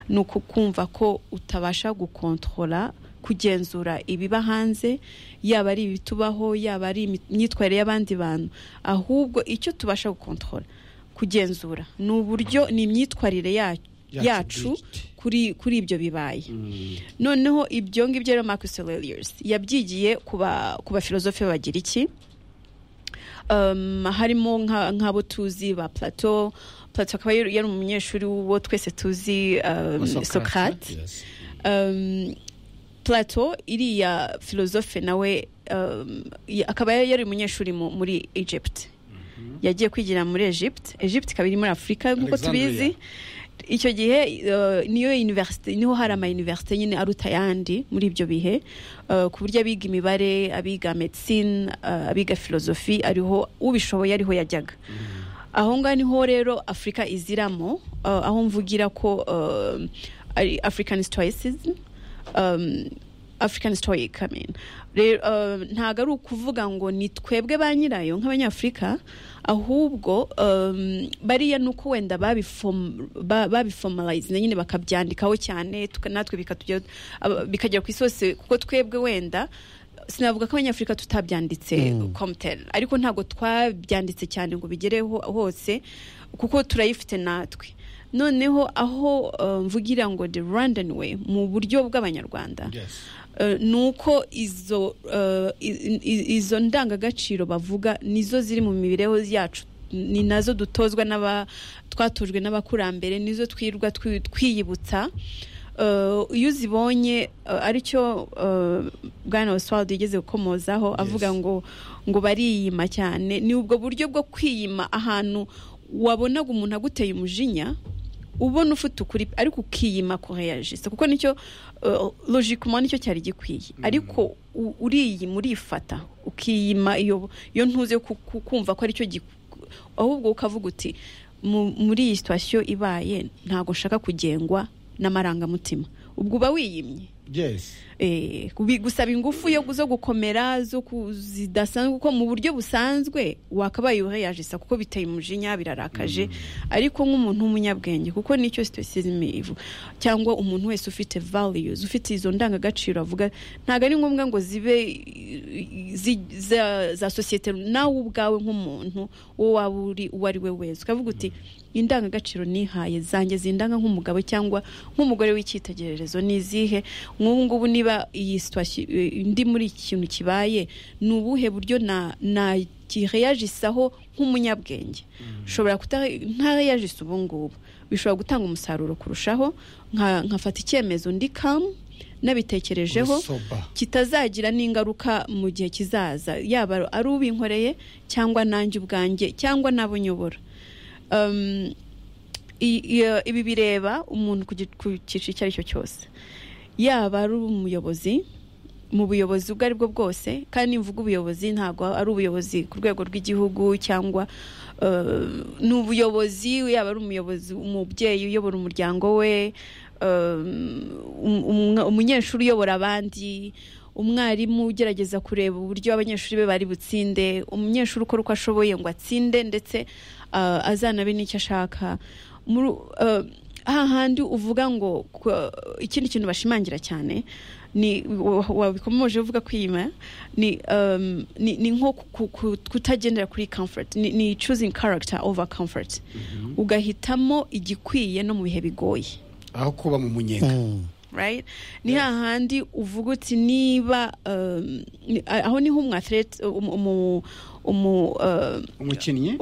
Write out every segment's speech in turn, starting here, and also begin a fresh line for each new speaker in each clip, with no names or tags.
ni ukukumva ko utabasha gukontorora kugenzura ibiba hanze yaba ari ibitubaho yaba ari imyitwarire y'abandi bantu ahubwo icyo tubasha gukontorora kugenzura ni uburyo ni imyitwarire yacu kuri ibyo bibaye noneho ibyo ngibyo rero marcus aurelius yabyigiye ku bafilozofe bagira iki harimo nk'abo tuzi ba plato plato akaba yari umunyeshuri wo twese tuzi sokate plato iriya filozofe nawe akaba yari umunyeshuri muri egypt yagiye kwigira muri egypt egypt ikaba iri muri afurika nk'uko tubizi icyo gihe niyo univerisite niho hari ama univerisite nyine aruta ayandi muri ibyo bihe ku buryo abiga imibare abiga medicine abiga filozofi ariho ubishoboye ariho yajyaga aho ngaho niho rero afurika iziramo aho mvugira ko ari african stoicism african story coming ntabwo ari ukuvuga ngo ni twebwe ba nyirayo nk'abanyafurika ahubwo bariya ni uko wenda babifomarayize nyine bakabyandikaho cyane natwe bikagera ku isi hose kuko twebwe wenda sinavuga ko abanyafurika tutabyanditse komuteri ariko ntabwo twabyanditse cyane ngo bigereho hose kuko turayifite natwe noneho aho mvugira ngo the rwandan way mu buryo bw'abanyarwanda ni uko izo ndangagaciro bavuga nizo ziri mu mibereho yacu ni nazo dutozwa n'aba twatojwe n'abakurambere nizo twirwa twiyibutsa iyo uzibonye aricyo bwana oswald yigeze gukomozaho avuga ngo ngo bariyima cyane ni ubwo buryo bwo kwiyima ahantu wabonaga umuntu aguteye umujinya ubona ufite ukuri ariko ukiyima koreyajise kuko nicyo logikoma nicyo cyari gikwiye ariko uriyima urifata ukiyima iyo ntuze kumva ko aricyo ahubwo ukavuga uti muri iyi situwasiyo ibaye ntabwo nshaka kugengwa n'amarangamutima ubwo uba wiyimye gusaba ingufu yo zo gukomera zo zidasanzwe kuko mu buryo busanzwe wakabaye uheyajisa kuko biteye umujinya birarakaje ariko nk'umuntu w'umunyabwenge kuko nicyo sitosizime ivu cyangwa umuntu wese ufite values ufite izo ndangagaciro avuga ntabwo ari ngombwa ngo zibe za sosiyete nawe ubwawe nk'umuntu wowe waba uri uwo ari we wese ukavuga uti indangagaciro nihaye zanjye zindanga nk'umugabo cyangwa nk'umugore w'icyitegererezo n'izihe nk'ubu ngubu niba iyi situwasiyo indi muri iki kintu kibaye ni ubuhe buryo nakireyajisaho nk'umunyabwenge ushobora ntareyajisa ubu ngubu bishobora gutanga umusaruro kurushaho nkafata icyemezo ndi kamu nabitekerejeho kitazagira n'ingaruka mu gihe kizaza yaba ari ubinkoreye cyangwa nanjye ubwanjye cyangwa n'abo nyobora ibi bireba umuntu ku cyiciro icyo ari cyo cyose yaba ari umuyobozi mu buyobozi ubwo aribwo bwose kandi mvuga ubuyobozi ntabwo ari ubuyobozi ku rwego rw'igihugu cyangwa ni ubuyobozi yaba ari umuyobozi umubyeyi uyobora umuryango we umunyeshuri uyobora abandi umwarimu ugerageza kureba uburyo abanyeshuri be bari butsinde umunyeshuri ukora uko ashoboye ngo atsinde ndetse azanabe n'icyo ashaka hahandi uvuga ngo ikindi kintu bashimangira cyane ni wabikomoje uvuga kwiyima ni nko kutagendera kuri comfort ni choosing character over comfort ugahitamo igikwiye no mu bihe bigoye
aho kuba mu munyenga
ni hahandi uvuga uti niba aho niho umwaterete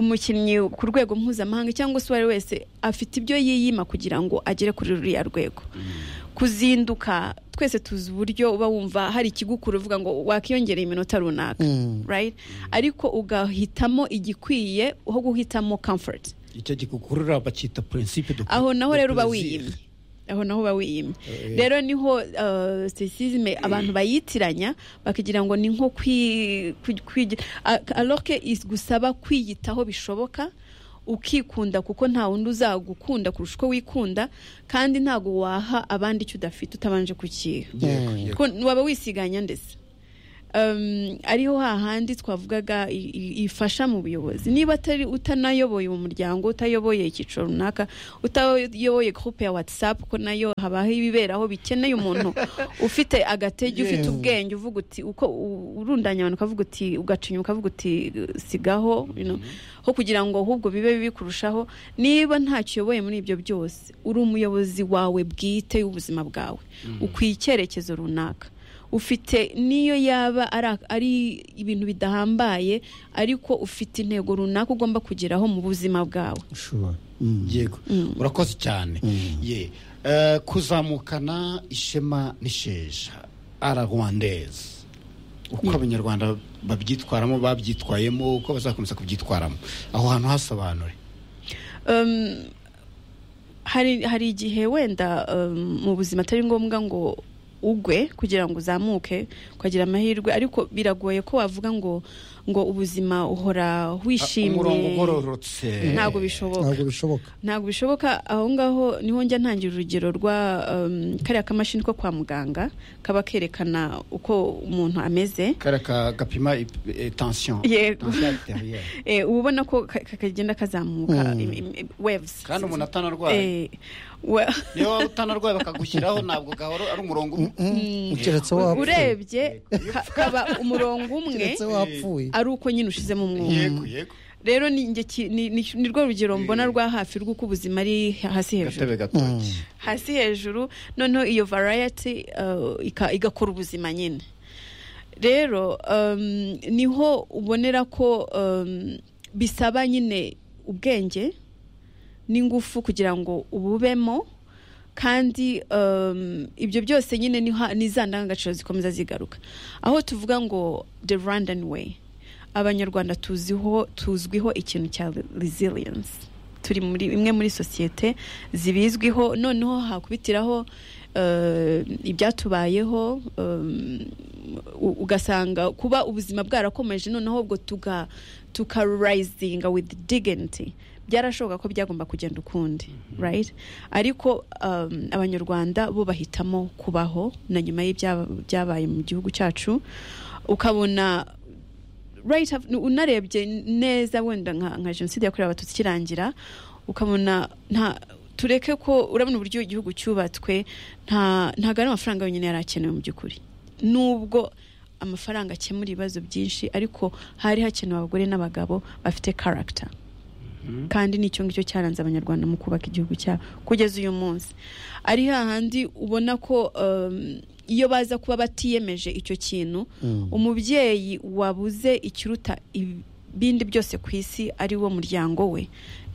umukinnyi ku rwego mpuzamahanga cyangwa se uwo ari wese afite ibyo yiyima kugira ngo agere kuri ruriya rwego kuzinduka twese tuzi uburyo uba wumva hari ikigukuru uvuga ngo wakiyongereye iminota runaka ariko ugahitamo igikwiye aho guhitamo comfort
icyo gikukurura bacyita prinsipe
aho naho rero uba wiyimye aho naho uba wiyimye rero niho sisizime abantu bayitiranya bakagira ngo ni nko kwigira aroke gusaba kwiyitaho bishoboka ukikunda kuko nta wundi uzagukunda kurusha uko wikunda kandi ntabwo waha abandi icyo udafite utabanje kukiha waba wisiganya ndetse um, ariho hahandi twavugaga i- i- ifasha mu buyobozi niba atari utanayoboye umuryango utayoboye icyiciro runaka utayoboye groupe ya whatsapp ko nayo habaho ibiberaho bikeneye umuntu ufite agatege ufite
Yes.
ubwenge uvuga uti uko u- urundanya abantu ukavuga uti ugacinya ukavuga uti uh, sigaho you know, ho kugira ngo ahubwo bibe bibi kurushaho niba ntacyo uyoboye muri ibyo byose uri umuyobozi wawe bwite w'ubuzima bwawe ukwiye icyerekezo runaka ufite n'iyo yaba ari- ari ibintu bidahambaye ariko ufite intego runaka ugomba kugeraho mu buzima bwawe
sure Mm.
yego urakoze cyane ye Eh, kuzamukana ishema n'isheja ararwandeze uko abanyarwanda babyitwaramo babyitwayemo uko bazakomeza kubyitwaramo aho hantu hasobanure
Um, hari hari igihe wenda um, mu buzima atari ngombwa ngo ugwe kugira ngo uzamuke ukagira amahirwe ariko biragoye ko wavuga ngo ngo ubuzima uhora
umurongo
wishimye
ugororotse
ntabwo bishoboka
ntabwo bishoboka
ntabwo bishoboka aho ngaho niho njya ntangira urugero rwa um, kariya kamashini ko kwa muganga kaba kerekana uko umuntu ameze
kariya ka- gapima ip- eh, tension
yego
tension arterielle.
Eh, uba ubona ko ka- ka- kagenda kazamuka
Mm.
im- im- im- waves
kandi umuntu atanarwaye
Eh, wa-
niba waba utanarwaye bakagushyiraho ntabwo gahoro ari umurongo umwe
keretse wapfuye
urebye ka- kaba umurongo umwe
keretse wapfuye
ari uko nyine ushizemo umwuka
yego yego
rero ni njye ki- ni- ni- ni rwo rugero mbona rwa hafi rw'uko ubuzima ari hasi hejuru
gatebe gatoki
hasi hejuru noneho iyo variety uh, ika- igakora ubuzima nyine rero um, niho ubonera ko um, bisaba nyine ubwenge n'ingufu kugira ngo ububemo kandi um, ibyo byose nyine ni ha- ni za ndangagaciro zikomeza zigaruka aho tuvuga ngo the rwandan way abanyarwanda tuziho tuzwiho ikintu cya resilience turi muri imwe muri sosiyete zibizwiho noneho hakubitiraho eh, ibyatubayeho em, u- ugasanga kuba ubuzima bwarakomeje noneho ubwo tuga tuka risinga with dignity byarashoboka ko byagomba kugenda ukundi right ariko um, abanyarwanda bo bahitamo kubaho na nyuma y'ibya- byabaye mu gihugu cyacu ukabona right af- unarebye neza wenda nka nka jenoside yakorewe abatutsi ikirangira ukabona nta tureke ko urabona uburyo igihugu cyubatswe nta ntabwo ari amafaranga yonyine yari akenewe mu by'ukuri nubwo amafaranga akemura ibibazo byinshi ariko hari hakenewe abagore n'abagabo bafite karagita kandi nicyo ngicyo cyaranze abanyarwanda mu kubaka igihugu cyabo kugeza uyu munsi ari hahandi ubona ko um, iyo baza kuba batiyemeje icyo kintu umubyeyi wabuze ikiruta ibindi byose ku isi ari wo muryango we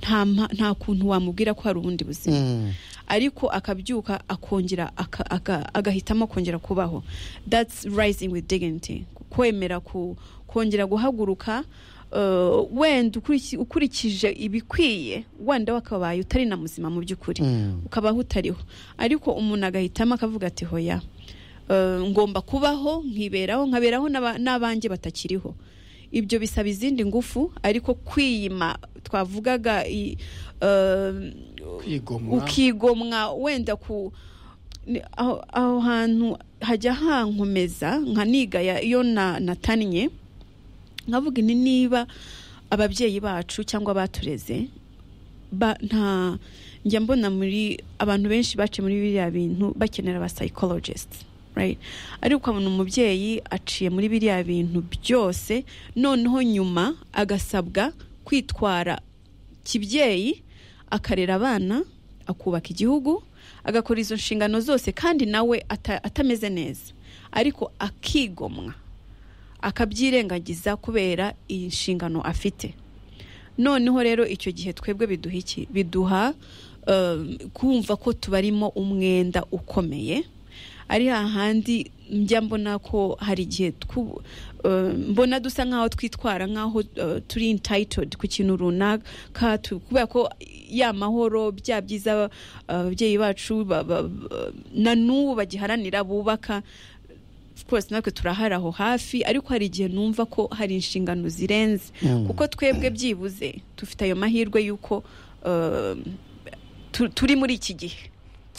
nta mpa- nta kuntu wamubwira ko hari ubundi buzima
Mm.
ariko akabyuka akongera aka- aka- agahitamo kongera kubaho that's rising with dignity kwemera ku kongera guhaguruka uh, wenda ukuriki- ukurikije ibikwiye wenda wakabaye utari na muzima mu by'ukuri
Mm.
ukabaho utariho ariko umuntu agahitamo akavuga ati hoya eh, ngomba kubaho nkiberaho nkaberaho n'aba- n'abanjye batakiriho ibyo bisaba izindi ngufu ariko kwiyima twavugaga i- eh,
kwigomwa
ukigomwa wenda ku ni- aho aho hantu hajya hankomeza nkanigaya iyo na natannye nkavuga ni niba ababyeyi bacu cyangwa abatureze ba nta njya mbona muri abantu benshi baciye muri biriya bintu bakenera aba psychologists right ariko ukabona umubyeyi aciye muri biriya bintu byose noneho nyuma agasabwa kwitwara kibyeyi akarera abana akubaka igihugu agakora izo nshingano zose kandi nawe ata- atameze neza ariko akigomwa akabyirengagiza kubera iyi nshingano afite noneho rero icyo gihe twebwe biduha iki biduha um, kumva ko tubarimo umwenda ukomeye ari hahandi njya mbona ko hari igihe twu- um, mbona dusa nk'aho twitwara nk'aho uh, turi entitled ku kintu runaka tu- kubera ko ya mahoro bya byiza uh, ababyeyi bacu ba- ba- ba- na n'ubu bagiharanira bubaka of course natwe turahari aho hafi ariko hari igihe numva ko hari inshingano zirenze
Mm.
kuko twebwe byibuze dufite ayo mahirwe y'uko um, tu- turi muri iki gihe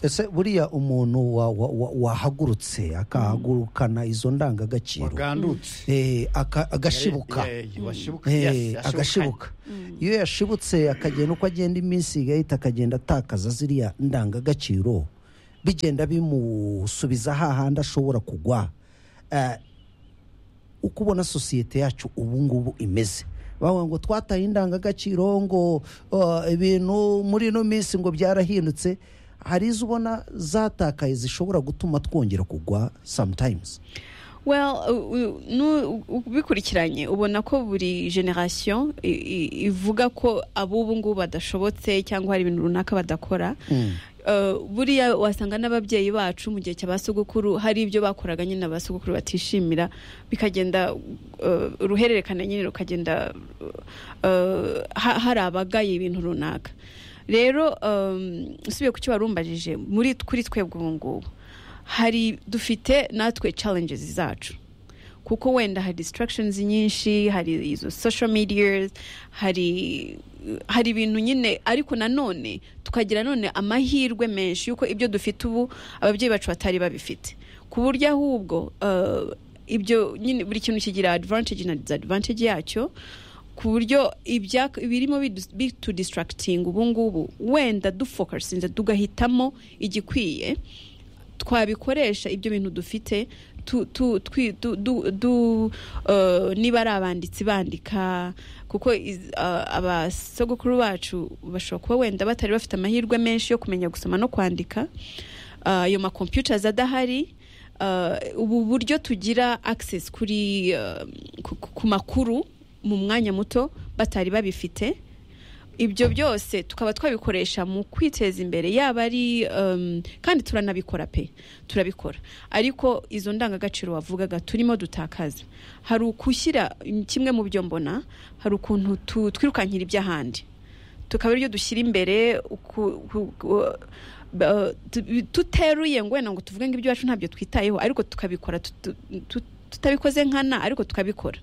ese buriya umuntu wa- wa- wa- wahagurutse akahagurukana izo ndangagaciro
wagandutse
eh, aka- agashibuka
Eh, eh, washibuka, yes,
Eh,
yashibukanye.
agashibuka iyo yashibutse akagenda uko agenda iminsi igahita akagenda atakaza ziriya ndangagaciro bigenda bimusubiza hahandi ashobora kugwa Eh, uko ubona sosiyete yacu ubu ngubu imeze bavuga ngo twataye indangagaciro ngo uh, ibintu muri ino minsi ngo byarahindutse hari izo ubona zatakaye zishobora gutuma twongera kugwa sometimes
well u- u- nu- u- ubikurikiranye ubona ko buri generasiyo i- i- ivuga ko ab'ubu ngubu badashobotse cyangwa hari ibintu runaka badakora
Mm.
Eh, buriya wasanga n'ababyeyi bacu mu gihe cya ba sogokuru hari ibyo bakoraga nyine ba sogokuru batishimira bikagenda eh, uruhererekane nyine rukagenda eh, ha- hari abagaye ibintu runaka rero em, usubiye ku cyo wari umbajije muri kuri twebwe ubu ngubu hari dufite natwe challenges zacu kuko wenda hari distractions nyinshi hari izo social medias hari hari ibintu nyine ariko nanone tukagira none amahirwe menshi y'uko ibyo dufite ubu ababyeyi bacu batari babifite ku buryo ahubwo eh, ibyo nyine buri kintu kigira advantage na disadvantage yacyo ku buryo ibya- ibirimo bidu- bitudisitarakitinga ubu ngubu wenda dufokasinze tugahitamo igikwiye twabikoresha ibyo bintu dufite tu, tu, twi, du, du, du, uh, niba ari abanditsi bandika kuko iz- uh, abasogokuru bacu bashobora kuba wenda batari bafite amahirwe menshi yo kumenya gusoma no kwandika Uh, ayo makompyutas adahari Uh, ubu buryo tugira access kuri uh, ku, ku- ku makuru mu mwanya muto batari babifite ibyo byose tukaba twabikoresha mu kwiteza imbere yaba ari um, kandi turanabikora pe turabikora ariko izo ndangagaciro wavugaga turimo dutakaza hari ukushyira kimwe mu byo mbona hari ukuntu tu- twirukankira iby'ahandi tukaba aribyo dushyira imbere uku- ku- ku- ba- tu- tuteruye ngo wenda ngo tuvuge ngo ibyo iwacu ntabyo twitayeho ariko tukabikora tutu- tu- tutabikoze nkana ariko tukabikora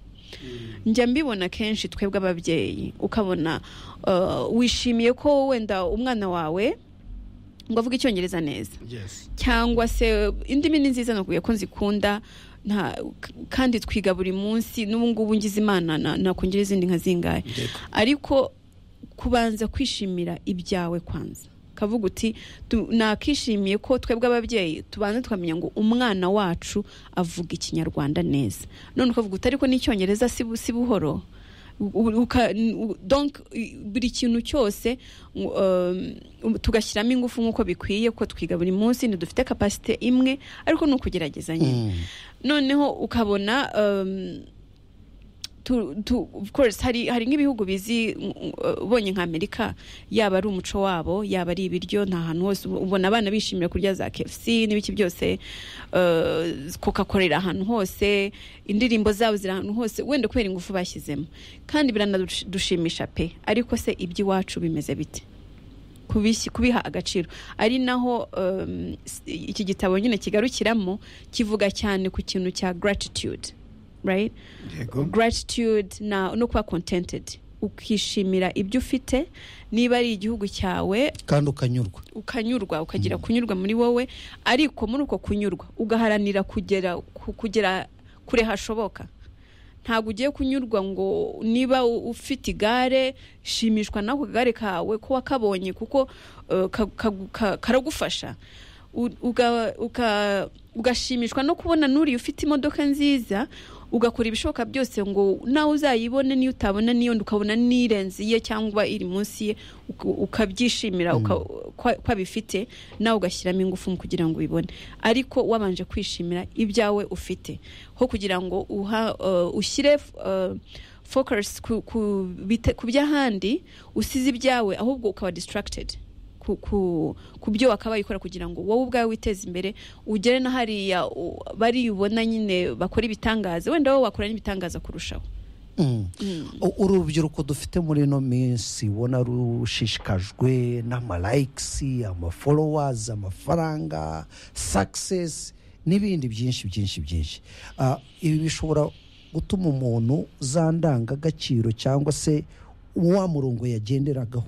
njya mbibona kenshi twebwe ababyeyi ukabona uh, wishimiye ko wenda umwana wawe ngo avuge icyongereza neza
Yes.
cyangwa se indimi ni nziza nakubwiye ko nzikunda nta k- kandi twiga buri munsi n'ubu ngubu ngize imana na- nakongera izindi nka zingahe ariko kubanza kwishimira ibyawe kwanza kavuga uti tu- nakishimiye ko twebwe ababyeyi tubanza tukamenya ngo umwana wacu avuga ikinyarwanda neza none ukavuga uti ariko n'icyongereza si bu- si buhoro U- uka- u- donc i- buri kintu cyose u- um, tugashyiramo ingufu nk'uko bikwiye ko twiga buri munsi ntidufite kapasite imwe ariko ni ukugerageza nyine
Mm.
noneho ukabona um, tu, tu, of course hari, hari nk'ibihugu bizi uh, ubonye nka amerika yaba ari umuco wabo yaba ari ibiryo nta hantu hose ubu- ubona abana bishimira kurya za kfc n'ibiki byose uh, coca cola iri ahantu hose indirimbo zabo ziri ahantu hose wenda kubera ingufu bashyizemo kandi biranadushimisha pe ariko se iby'iwacu bimeze bite kubishyi- kubiha agaciro ari naho um, s- iki gitabo nyine kigarukiramo kivuga cyane ku kintu cya gratitude right gratitude na no kuba contented ukishimira ibyo ufite niba ari igihugu cyawe
kandi ukanyurwa
ukanyurwa ukagira kunyurwa muri wowe ariko muri uko kunyurwa ugaharanira kugera ku- kugera kure hashoboka ntabwo ugiye kunyurwa ngo niba u- ufite igare shimishwa n'ako kagare kawe ko wakabonye kuko eh, ka- ka- ka- karagufasha U- uga- uka- ugashimishwa no kubona n'uriya ufite imodoka nziza ugakora ibishoboka byose ngo nawe uzayibone n'iyo utabona n'iyo ndi ukabona n'irenze iye cyangwa iri munsi ye uka- ukabyishimira uka- kwa- ko abifite nawe ugashyiramo ingufu mu kugira ngo ubibone ariko wabanje kwishimira ibyawe ufite ho kugira ngo uha- eh, ushyire eh, focus ku- ku bite- ku by'ahandi usize ibyawe ahubwo ukaba distracted ku, ku, ku byo wakabaye ukora kugira ngo wowe ubwawe witeze imbere ugere na hariya u- baribona nyine bakora ibitangaza wenda wowe wakora n'ibitangaza kurushaho
Mm. U- urubyiruko dufite muri ino minsi ubona rushishikajwe n'amalayikisi amafolowazi amafaranga sakisesi n'ibindi byinshi byinshi byinshi Ah, ibi bishobora gutuma umuntu za ndangagaciro cyangwa se wa murongo yagenderagaho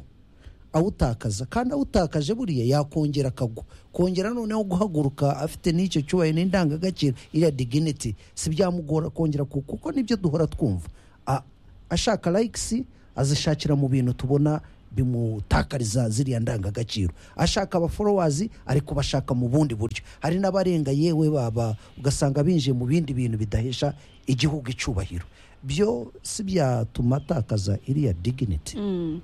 awutakaza kandi awutakaje buriya yakongera akagwa kongera noneho guhaguruka afite n'icyo cyubahiro n'indangagaciro iriya diginiti si byamugora kongera ku- kuko nibyo duhora twumva A- ashaka layikisi azishakira mu bintu tubona bimutakariza ziriya ndangagaciro ashaka abaforowazi ari kubashaka mu bundi buryo hari n'abarenga yewe baba ugasanga binjiye mu bindi bintu bidahesha igihugu icyubahiro byo si byatuma atakaza iriya diginiti
Um,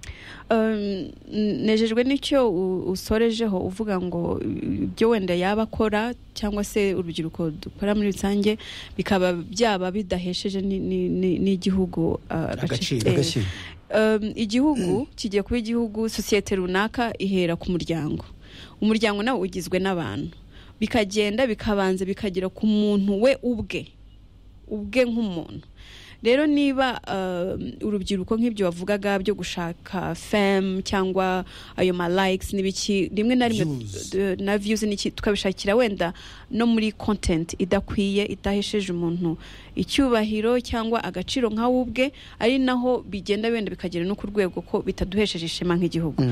nejejwe n'icyo u- usorejeho uvuga ngo uh, ibyo wenda yaba akora cyangwa se urubyiruko dukora muri rusange bikaba byaba bidahesheje ni- ni- ni- n'igihugu uh,
Agaciro.
eh,
Agaciro.
um, igihugu kigiye kuba igihugu sosiyete runaka ihera ku muryango umuryango nawe ugizwe n'abantu bikagenda bikabanza bikagera ku muntu we ubwe ubwe nk'umuntu rero niba um, urubyiruko nk'ibyo wavugaga byo gushaka fem cyangwa ayo ma likes n'ibiki rimwe na rimwe
Views.
d- na views n'iki tukabishakira wenda no muri content idakwiye idahesheje umuntu icyubahiro cyangwa agaciro nka we ubwe ari naho bigenda wenda bikagera no ku rwego ko bitaduhesheje ishema nk'igihugu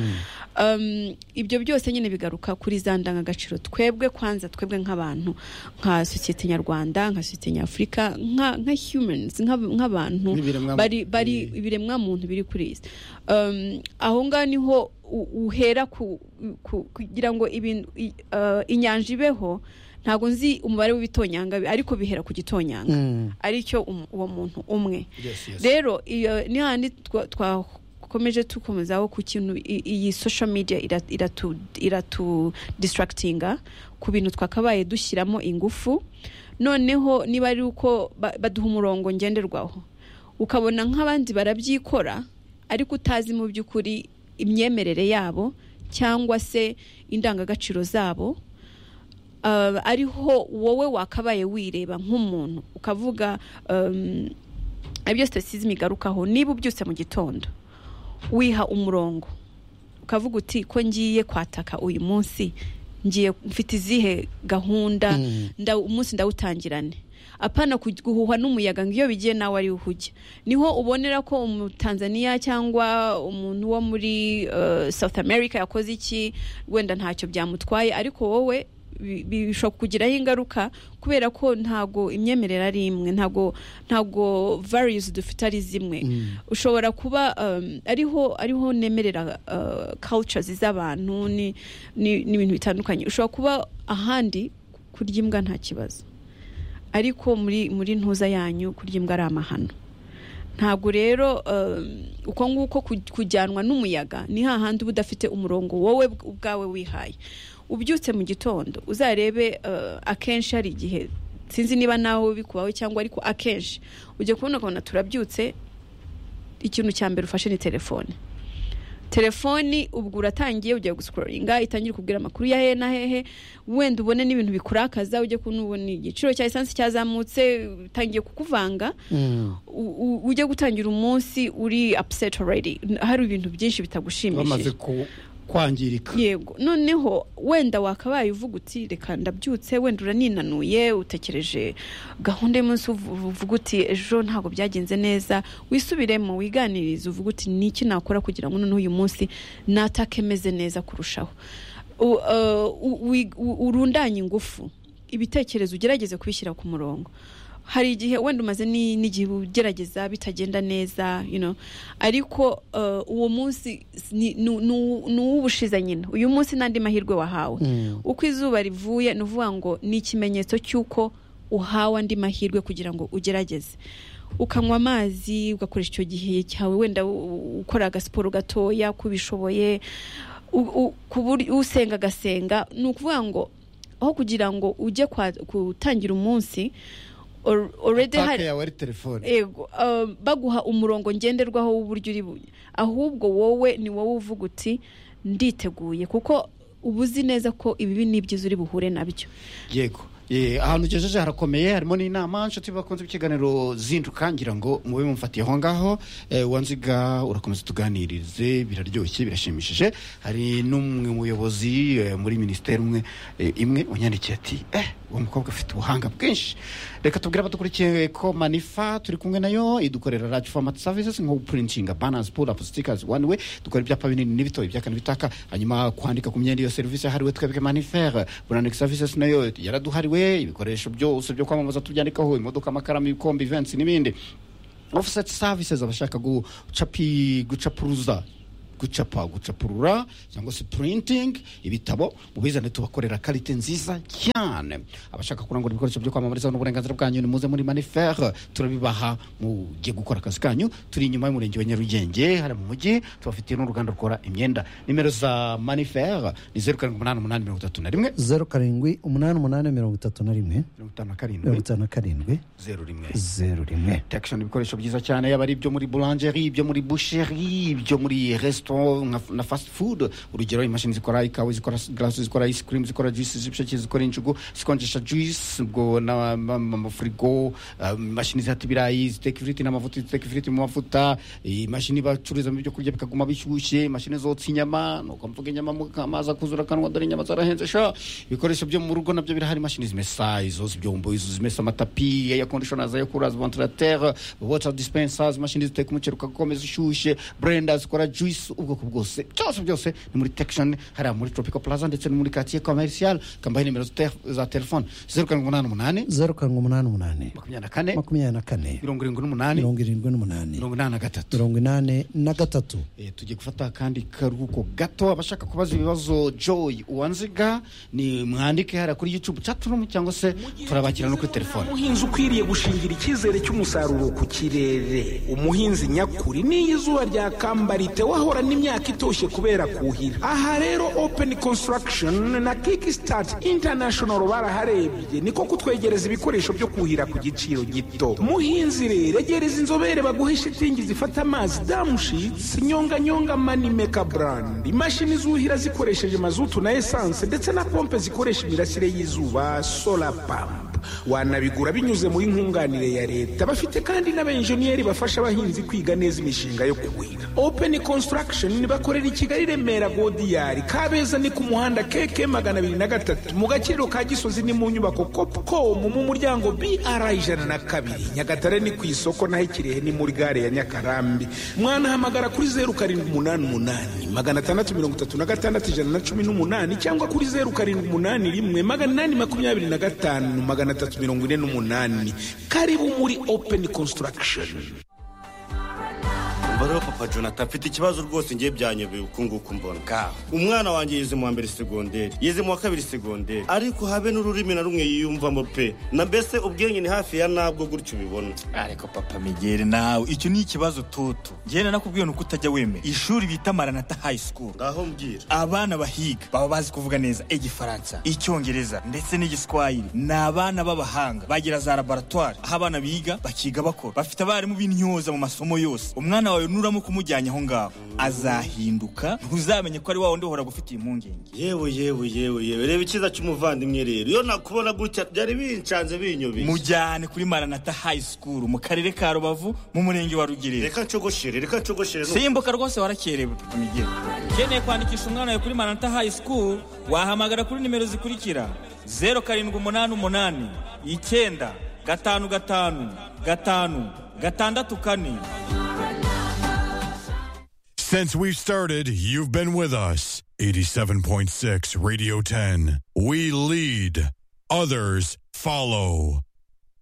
um, ibyo byose nyine bigaruka kuri za ndangagaciro twebwe kwanza twebwe nk'abantu nka sosiyete nyarwanda nka sosiyete nyafurika nka, nka humans nka- nk'abantu
N'ibiremwa-
bari, bari
Mm.
ibiremwa muntu biri kuri iyi si um, aho ngaho niho u- uhera ku, ku, kugira ngo ibintu i- uh, inyanja ibeho ntabwo nzi umubare w'ibitonyanga bi- ariko bihera ku gitonyanga
Mm.
aricyo um- uwo muntu umwe
Yes, yes.
rero iyo ni handi twa- twakomeje dukomezaho ku kintu i- iyi social media ira- iratu iratu distractinga ku bintu twakabaye dushyiramo ingufu noneho niba ari uko ba- baduha umurongo ngenderwaho ukabona nk'abandi barabyikora ariko utazi mu by'ukuri imyemerere yabo cyangwa se indangagaciro zabo uh, ariho wowe wakabaye wireba nk'umuntu ukavuga um, ibyo sitasizimu igarukaho niba ubyutse mu gitondo wiha umurongo ukavuga uti ko ngiye kwataka uyu munsi ngiye mfite izihe gahunda
Mm.
ndaw- umunsi ndawutangirane apana ku- guhuhwa n'umuyaga ngo iyo bigiye nawe ari uhujye niho ubonera ko umutanzaniya cyangwa umuntu wo muri eh, south america yakoze iki wenda ntacyo byamutwaye ariko wowe bi- bi- bishobora kukugiraho ingaruka kubera ko ntago imyemerere ari imwe ntago ntago values dufite ari zimwe ushobora kuba um, ariho ariho nemerera uh, cultures z'abantu ni- ni- n'ibintu bitandukanye ushobora kuba ahandi kurya imbwa nta kibazo ariko muri muri ntuza yanyu kurya imbwa ari amahano ntabwo rero um, uko nguko ku- kujyanwa n'umuyaga ni hahandi uba udafite umurongo wowe bw- ubwawe wihaye ubyutse mu gitondo uzarebe uh, akenshi hari igihe sinzi niba nawe bikubaho cyangwa ariko akenshi ujya kubona ukabona turabyutse ikintu cya mbere ufashe ni telefone telefoni ubwo uratangiye ugiye gusikororinga itangira kubwira amakuru ya hehe na hehe wenda ubone n'ibintu bikurakaza ujye kubona ubona igiciro cya esansi cyazamutse utangiye kukuvanga u- u- ujye gutangira umunsi uri upset already hari ibintu byinshi
bamaze
bitagushimishije
ku- kwangirika
yego noneho wenda wakabaye uvuga uti reka ndabyutse wenda uraninanuye utekereje gahunda y'umunsi uvu- uvuga uti ejo ntabwo byagenze neza wisubiremo wiganirize uvuga uti ni iki nakora kugira ngo noneho uyu munsi natake meze neza kurushaho U- eh, u- wi- u- urundanye ingufu ibitekerezo ugerageze kubishyira ku murongo hari igihe wenda umaze ni- n'igihe ugerageza bitagenda neza you know. ariko eh, uwo munsi ni ni- ni- ni uw'ubushize nyine uyu munsi n'andi mahirwe wahawe uko izuba rivuye ni uvuga ngo ni ikimenyetso cy'uko uhawe andi mahirwe kugira ngo ugerageze ukanywa amazi ugakoresha icyo gihe cyawe wenda u- u- ukora agasiporo gatoya ko ubishoboye u- u- ku buryo- usenga agasenga ni ukuvuga ngo aho kugira ngo ujye kwa- gutangira umunsi or- already
pake
hari
yawe ari telefone
Ego, um, baguha umurongo ngenderwaho w'uburyo uri bu- ahubwo wowe ni wowe uvuga uti nditeguye kuko uba uzi neza ko ibibi n'ibyiza uri buhure nabyo
yego Eh, ahantu ugejeje harakomeye harimo n'inama nshuti bakunze ikiganiro zinduka ngira ngo mube mumfatiye aho ngaho Eh, wanziga urakomeza tuganirize biraryoshye birashimishije hari n'umwe muyobozi eh, muri minisiteri umwe eh, imwe wanyandikiye ati eh uwo mukobwa afite ubuhanga bwinshi reka tubwire abadukurikiye ko manifa turi kumwe nayo idukorera large format services nko gupurintinga banners pull up stickers one way dukora ibyapa binini n'ibito ibyaka n'ibitaka hanyuma kwandika ku myenda iyo serivisi yahariwe twebwe manifere burandika services nayo yaraduhariwe ibikoresho byose byo kwamamaza tubyandikaho imodoka amakaramu ibikombe events n'ibindi offset services abashaka gucapi gucapuruza gucapa gucapurura cyangwa se printing ibitabo mubizane tubakorera karite nziza cyane abashaka kurangura ibikoresho byo kwamamariza n'uburenganzira bwanyu ni muze muri manifere turabibaha mugiye gukora akazi kanyu turi inyuma y'umurenge wa nyarugenge hari mu mujyi tubafitiye n'uruganda rukora imyenda nimero za manifere ni zeru karindwi umunani umunani mirongo itatu na rimwe
zeru karindwi umunani umunani mirongo itatu na rimwe
mirongo itanu na
mirongo
karindwi
itanu na karindwi
zeru rimwe
zeru rimwe
protection ibikoresho byiza cyane yaba ari ibyo muri boulangerie ibyo muri boucherie ibyo muri restaurant nka- na fast food urugero imashini zikora ikawa zikora glace zikora ice cream zikora juice z'ibisheke zikora injugu zikonjesha juice ubwo n'amafrigo imashini zihata ibirayi ziteka ifiriti n'amavuta ziteka ifiriti mu mavuta imashini bacururizamo ibyo kurya bikaguma bishyushye imashini zotsa inyama nuko mvuga inyama mu amazi akuzura akanwa dore inyama zarahenze sha ibikoresho byo mu rugo nabyo birahari imashini zimesa izo zibyombo izo zimesa amatapi air conditioners air coolers ventilateur water dispensers imashini ziteka umuceri ugakomeza ushyushye blenders zikora juice ubwoko bwose byose byose ni muri Texan hariya muri Tropical Plaza ndetse no muri quartier commercial kambaye nimero za tel- za telefone 0788
zeru karindwi umunani umunani
24
makumyabiri na
78
kane mirongo irindwi n'umunani
83
mirongo inani na gatatu
Eh, tugiye gufata akandi karuhuko gato abashaka kubaza ibibazo joy uwanziga ni mwandike hariya kuri youtube chatroom cyangwa se turabakira no kuri telefone
umuhinzi ukwiriye gushingira icyizere cy'umusaruro ku kirere umuhinzi nyakuri n'iyo izuba ryakambarite wahorana imyaka itoshye kubera kuhira aha rero open construction na kickstart international baraharebye niko kutwegereza ibikoresho byo kuhira ku giciro gito muhinzi rero egereza inzobere baguhe shitingi zifata amazi damushitsi nyonganyonga manimeka brand imashini zuhira zikoresheje mazutu na esanse ndetse na pompe zikoresha imirasire y'izuba solar pump wanabigura binyuze muri nkunganire ya leta bafite kandi n'abenjeniyeri bafasha abahinzi kwiga neza imishinga yo kuhira open construction bakorera i kigali remera godiyari kabeza ni ku muhanda keke magana abiri na gatatu mu gaciro ka gisozi ni mu nyubako copcom mu muryango br ijana na kabiri nyagatare ni ku isoko naho ikirehe ni muri gare ya nyakarambi mwanahamagara kuri zeru karindwi umunani umunani magana atandatu mirongo itatu na gatandatu ijana na cumi n'umunani cyangwa kuri zeru karindwi umunani rimwe magana inani makumyabiri na gatanu magana atatu mirongo ine n'umunani karibu muri open construction
umva rero papa jonathan mfite ikibazo rwose ngiye byanyobeye uku nguku mbona kawe umwana wanjye yize mu wa mbere segonderi yize mu wa kabiri segonderi ariko habe n'ururimi na rumwe yiyumvamo pe na mbese ubwenge ni hafi ya nabwo gutyo ubibona
ariko papa migere nawe icyo ni ikibazo toto ngenda nakubwiye nuko utajya wemera ishuri bita maranata high school
ngaho mbwira
abana bahiga baba bazi kuvuga neza igifaransa icyongereza ndetse n'igiswahili ni abana b'abahanga bagira za laboratwari aho abana biga bakiga bakora bafite abarimu b'intyoza mu masomo yose umwana wawe nuramo kumujyanye aho ngaho azahinduka ntuzamenye ko ari wa wundi uhora gufitiye impungenge
yewe yewe yewe yewe reba icyiza cy'umuvandimwe rero iyo nakubona gutya byari bincanze binyobeye
mujyane kuri maranata high school mu karere ka rubavu mu murenge wa rugerero
reka ncogoshere reka ncogoshere
simbuka rwose warakerewe papa migere ukeneye kwandikisha umwana wawe kuri manata high school wahamagara kuri nimero zikurikira zeru karindwi umunani umunani icyenda gatanu gatanu gatanu gatandatu kane
Since we've started, you've been with us. 87.6 Radio 10. We lead, others follow.